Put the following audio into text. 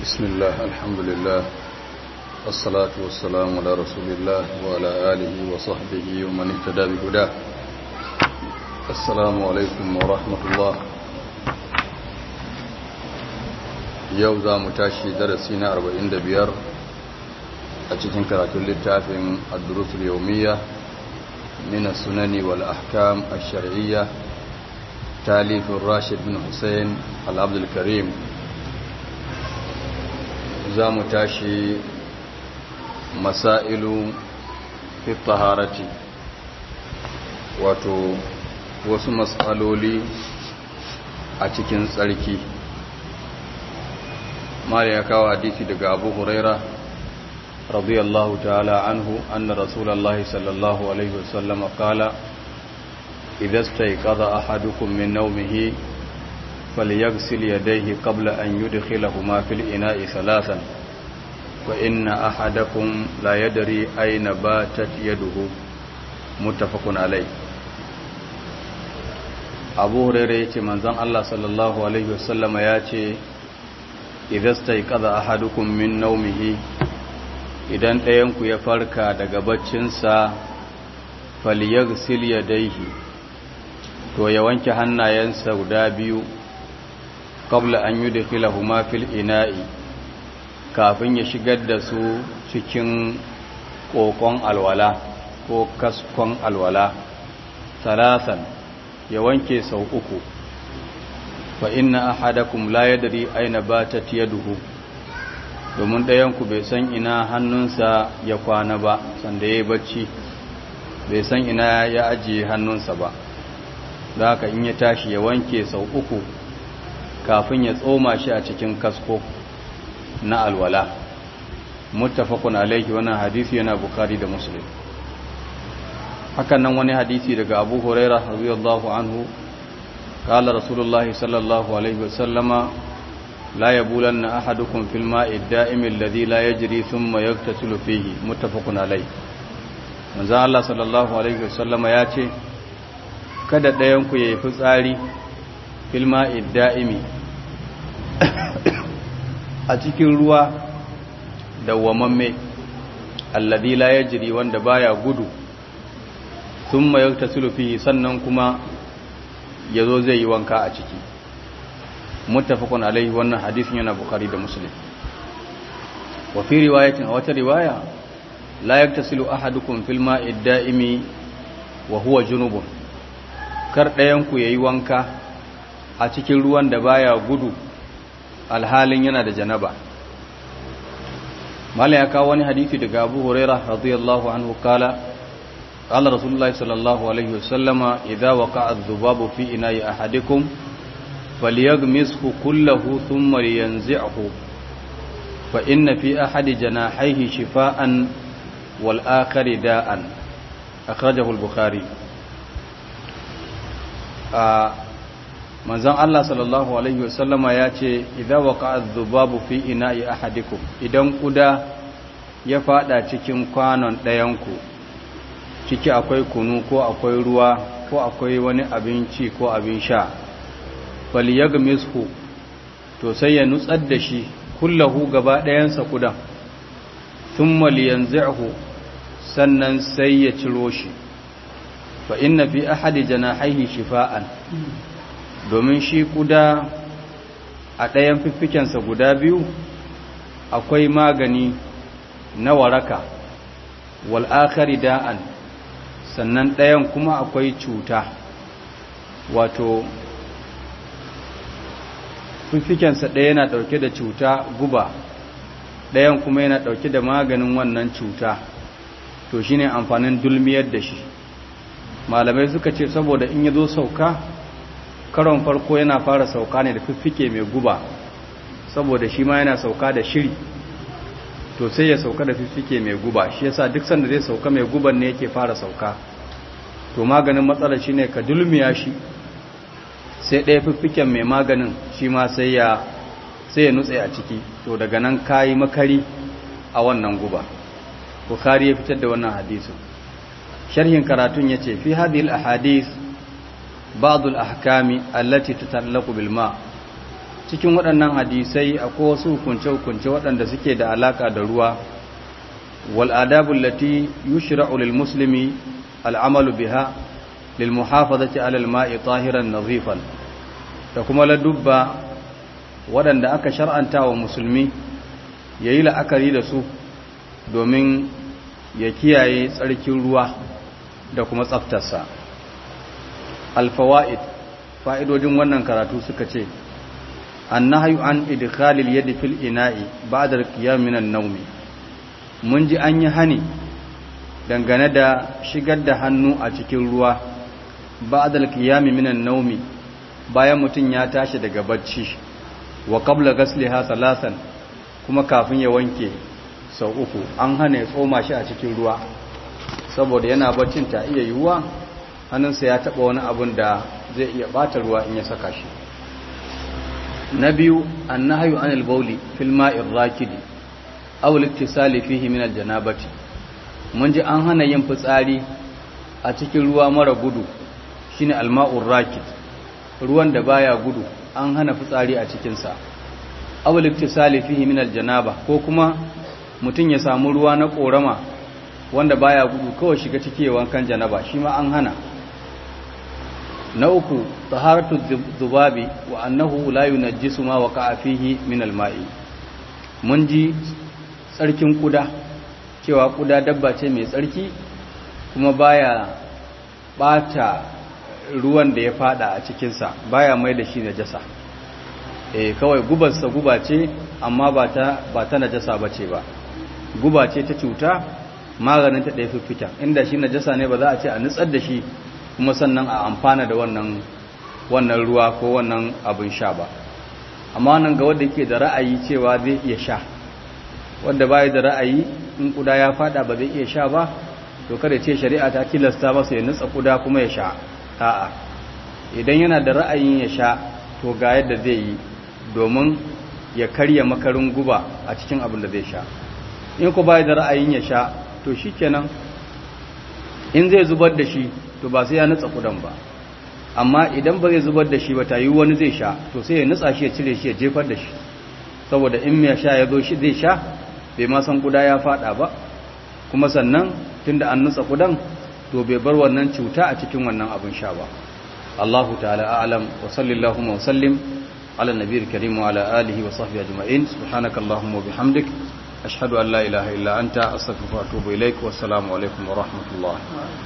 بسم الله الحمد لله والصلاة والسلام على رسول الله وعلى آله وصحبه ومن اهتدى بهداه السلام عليكم ورحمة الله yau za mu tashi darasi na 45 a cikin karatun littafin ad-durusul yawmiyya min as-sunani wal ahkam ash-shar'iyya talif Rashid bin Hussein al-Abdul Karim za mu tashi masailu fi taharati wato wasu matsaloli a cikin tsarki mala ya kawo hadisi daga abu huraira radiyallahu ta'ala anhu anna rasulullahi sallallahu alaihi wasallam qala idza stayqadha ahadukum min nawmihi falyaghsil yadayhi qabla an yudkhilahuma fil ina'i thalathan wa inna ahadakum la yadri ayna batat yaduhu muttafaqun alayh abu huraira yace manzon Allah sallallahu alaihi wasallama yace idasta kaza ahadukum min naumihi idan ɗayanku ya farka daga baccinsa falyaghsil yadayhi to ya wanke hannayensa guda biyu qabla an yudkhilahuma fil ina'i kafin ya shigar da su cikin kokon alwala ko kaskon alwala salasan ya wanke sau uku fa inna ahadakum la yadri aina batat yaduhu domin ɗayanku bai san ina hannunsa ya kwana ba sanda yayi bacci bai san ina ya ajiye hannunsa ba da haka in ya tashi ya wanke sau uku kafin ya tsoma shi a cikin kasko na alwala muttafaqun alayhi wannan hadisi yana bukhari da muslim hakan nan wani hadisi daga abu hurairah radiyallahu anhu قال رسول الله صلى الله عليه وسلم لا يبولن أحدكم في الماء الدائم الذي لا يجري ثم يغتسل فيه متفق عليه manzo Allah sallallahu alaihi wasallam ya ce kada ɗayan ku yayi fitsari fil ma'i da'imi a cikin ruwa dawwamamme alladhi la yajri wanda baya gudu thumma yagtasilu fihi sannan kuma ya zo zai yi wanka a ciki muttafaqun alaihi wannan hadisin yana bukhari da muslim wa fi riwayatin wata riwaya la yaktasilu ahadukum fil ma'i da'imi wa huwa junubun kar ɗayan ku yayi wanka a cikin ruwan da baya gudu alhalin yana da janaba mala ya kawo wani hadisi daga Abu Hurairah radiyallahu anhu kala قال رسول الله صلى الله عليه وسلم إذا وقع الذباب في إناء أحدكم فليغمسه كله ثم لينزعه فإن في أحد جناحيه شفاء والآخر داء أخرجه البخاري manzon Allah sallallahu alaihi wasallama ya ce idza waqa'a dhubabu fi ina'i ahadikum idan kuda ya fada cikin kwanon ɗayanku ciki akwai kunu ko akwai ruwa ko akwai wani abinci ko abin sha falyagmishu to sai ya nutsar da shi kullahu gaba ɗayansa kudan thumma liyanzi'hu sannan sai ya ciro shi fa inna fi ahadi janahihi shifa'an domin shi kuda a ɗayan fiffikensa guda biyu akwai magani na waraka wal akhari da'an sannan ɗayan kuma akwai cuta wato fifikensa ɗaya yana ɗauke da cuta guba ɗayan kuma yana ɗauke da maganin wannan cuta to shi ne amfanin dulmiyar da shi malamai suka ce saboda in ya zo sauka karon farko yana fara sauka ne da fiffike mai guba saboda shi ma yana sauka da shiri to sai ya sauka da fiffike mai guba shi yasa duk sanda zai sauka mai guban ne yake fara sauka to maganin matsalar shine ka dulmiya shi sai ɗaya fiffiken mai maganin shi ma sai ya sai ya nutse a ciki to daga nan kayi makari a wannan guba bukhari ya fitar da wannan hadisin sharhin karatun yace fi hadhihi al-ahadith ba'd al-ahkami allati tatallaqu bil ma cikin waɗannan hadisai akwai wasu hukunce-hukunce waɗanda suke da alaƙa da ruwa wal adabul lati yushra'u lil muslimi al'amalu biha lil muhafazati 'ala al ma'i tahiran nadhifan da kuma ladubba waɗanda aka shar'anta wa musulmi yayi la'akari da su domin ya kiyaye tsarkin ruwa da kuma tsaftarsa al fawaid fa'idojin wannan karatu suka ce annahyu an idkhalil yadi fil ina'i ba'da al-qiyam min an-nawm mun ji an yi hani dangane da shigar da hannu a cikin ruwa ba'da al-qiyam min an-nawm bayan mutun ya tashi daga bacci wa qabla ghasliha salasan kuma kafin ya wanke sau uku an hana ya tsoma shi a cikin ruwa saboda yana baccin ta iya yiwuwa hannunsa ya taba wani abun da zai iya bata ruwa in ya saka shi na biyu annahyu anil bawli fil ma'ir rakidi aw al-iktisali fihi min al-janabati mun ji an hana yin fitsari a cikin ruwa mara gudu shine al-ma'ur rakid ruwan da baya gudu an hana fitsari a cikin sa aw al-iktisali fihi min al-janaba ko kuma mutun ya samu ruwa na korama wanda baya gudu kawai shiga cike wankan janaba shi ma an hana na uku taharatu zubabi wa annahu la yunajjisu ma waqa'a fihi min al-ma'i mun ji tsarkin kuda cewa kuda dabba ce mai tsarki kuma baya bata ruwan da ya fada a cikin sa baya mai da shi najasa eh kawai gubarsa guba ce amma ba ta ba ta najasa bace ba guba ce ta cuta maganin ta ɗaya fiffita inda shi najasa ne ba za a ce a nutsar da shi kuma sannan a amfana da wannan wannan ruwa ko wannan abin sha ba amma wannan ga wanda yake da ra'ayi cewa zai iya sha wanda bai da ra'ayi in kuda ya fada ba zai iya sha ba to kada ce shari'a ta tilasta masa ya nutsa kuda kuma ya sha a'a idan yana da ra'ayin ya sha to ga yadda zai yi domin ya karya makarin guba a cikin abin da zai sha in ku bai da ra'ayin ya sha to shikenan in zai zubar da shi to ba sai ya nutsa kudan ba amma idan ba zai zubar da shi ba ta yi wani zai sha to sai ya nutsa shi ya cire shi ya jefar da shi saboda in mai sha ya zo shi zai sha bai ma san kuda ya fada ba kuma sannan tunda an nutsa kudan to bai bar wannan cuta a cikin wannan abin sha ba Allahu ta'ala a'lam wa sallallahu wa sallim ala nabiyil karim wa ala alihi wa sahbihi ajma'in subhanakallahumma wa bihamdik ashhadu an la ilaha illa anta astaghfiruka wa atubu ilaik wa assalamu alaikum wa rahmatullah